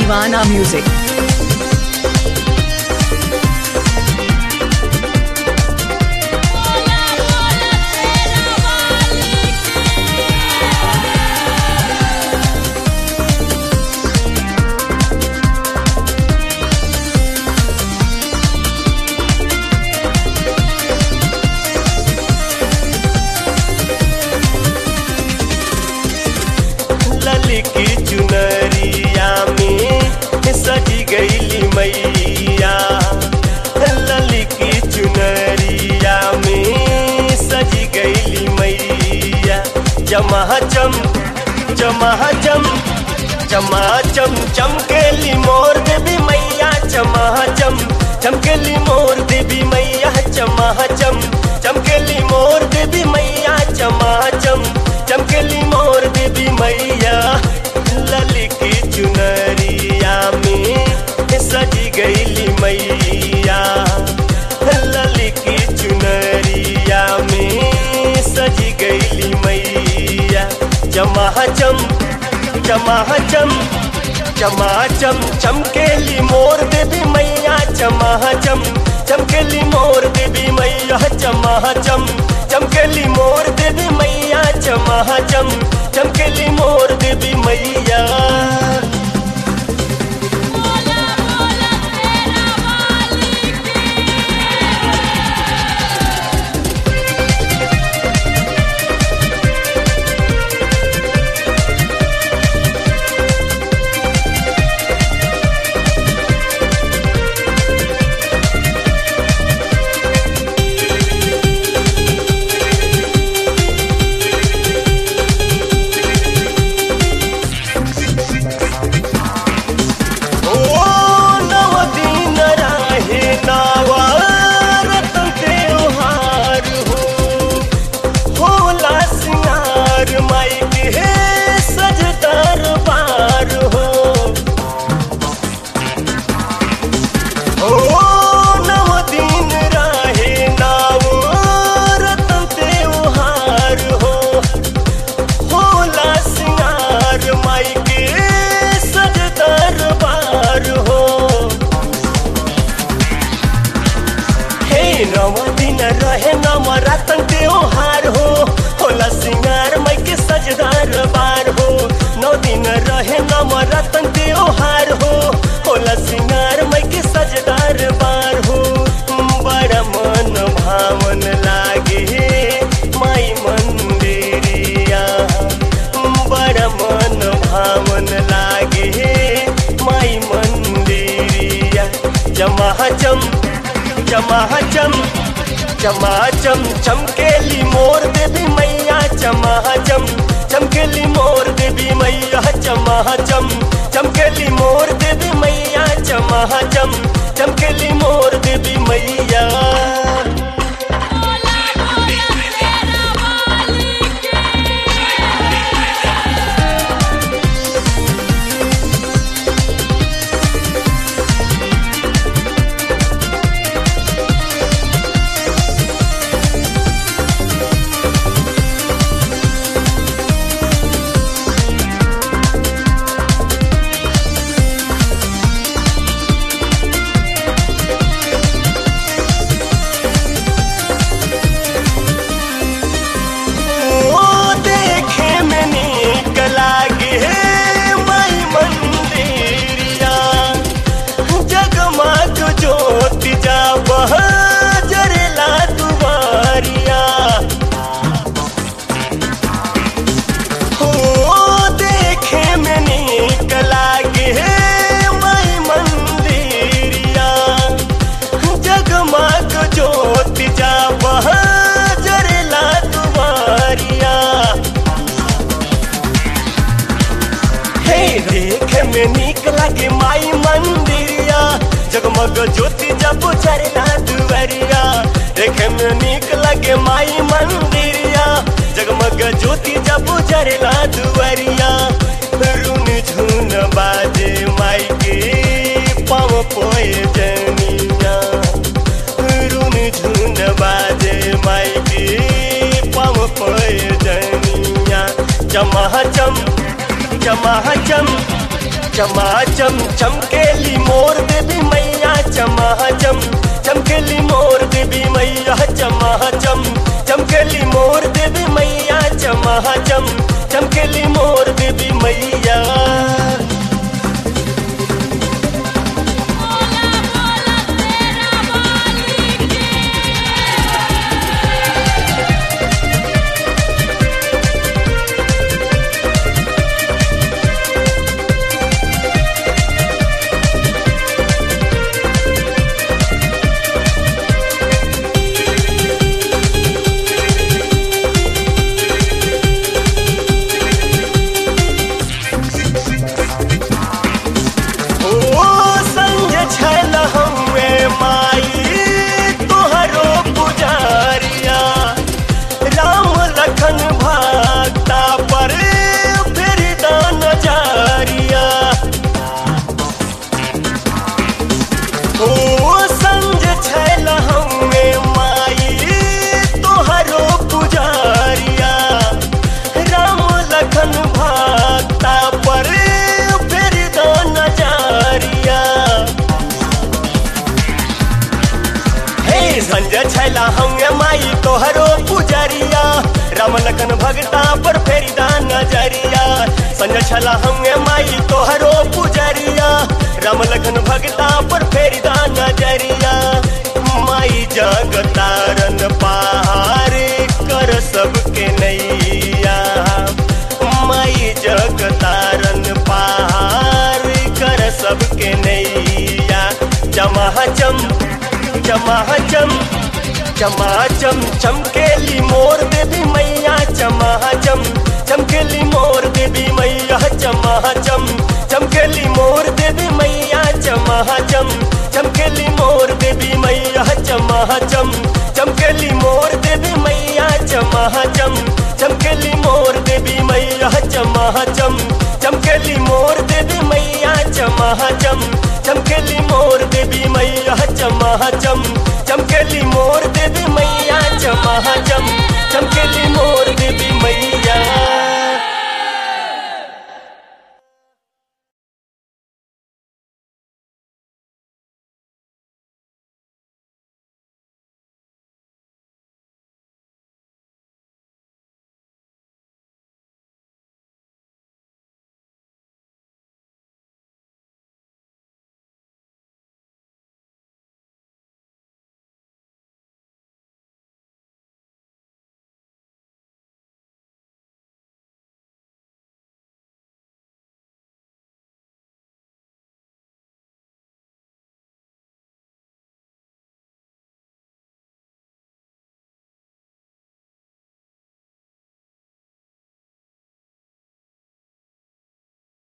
Divana Music. ललकी चुनरिया में सजी गईली मैया ललकी चुनरिया में सजी गईली मैया जमा चम जमा चम चमा चम चमकेली मोर देवी मैया चमा चम चमकेली मोर देवी मैया चमा चम चमकेली मोर देवी मैया चमा चम चमकेली मोर देवी मैया ललकी चुनरिया में सजी गईली मैया ललकी चुनरिया में सजी गईली मैया जमा चम जमा चम चमा चम चमकेली मोर देवी मैया चमा चम चमकेली मोर देवी मैया चमा चम चमकेली मोर देवी मैया चमा चम चमकेली मोर देवी मैया ओ नव दिन राहे नवारतन त्योहार हो होला सिंगार माई के सज दरबार हो ओ नव दिन राहे नवारतन त्योहार हो होला सिंगार माई के सज दरबार हो हे नव दिन रहे नव रतन त्योहार हो होला सिंगार माई के सज दरबार हो नौ दिन रहे नव रतन त्योहार हो होला सिंगार माई के सज दरबार हो बड़ा मन भावन लागे माई मंदिरिया बड़ा मन भावन लागे माई मंदिरिया जमा चम जमा चम चमा चम चमकेली मोर देवी मैया चमा चम चमकेली मोर देवी मैया चमा चम चमकेली मोर देवी मैया चमा चम चमकेली मोर देवी मैया ओ देखे में नीक लागे माई मंदिरिया जगमग ज्योति जा जरेला दुआरिया हो देखे में नीक लागे माई मंदिरिया जगमग ज्योति जा जरेला दुआरिया हे देखे में नीक लागे माई मंदिरिया जगमग ज्योति जब जरेला दुआरिया देखे में नीक लागे माई मंदिरिया जगमग ज्योति जब जरेला दुआरिया रुन झुन बाजे माई के पाँव पोए जनिया रुन झुन बाजे माई के पाँव पोए जनिया चमा चम चमा चम चमाचम चमकेली मोर देवी मैया चमाचम चमकेली मोर देवी मैया चमाचम चमकेली मोर देवी मैया चमाचम चमकेली मोर देवी मैया ओ संग छल हमे माई तोहरो पुजारिया राम लखन भक्ता पर फिर दान जारिया ओ संग छल हमे माई तोहरो पुजारिया राम लखन भक्ता पर फिर दान जारिया हे संजय छैला हंगे माई तोहरो पुजरिया राम लखन भगता पर फेरी दान नजरिया संजय छैला हंगे माई तोहरो पुजरिया राम लखन भगता पर फेरी दान नजरिया माई जगतारन पार कर सबके नैया माई जगतारन पार कर सबके नैया चमाचम चमाचम चमाचम चमकेली मोर देवी मैया चमाचम चमकेली मोर देवी मैया चमाचम चमकेली मोर देवी मैया चमाचम चमकेली मोर देवी मैया चमाचम चमकेली मोर देवी मैया चमाचम चमकेली मोर देवी मैया चमाचम चमकेली मोर देवी मैया चमाचम चमकेली मोर देवी मैया चमाचम चमकेली मोर देवी मैया चमाचम चमकेली मोर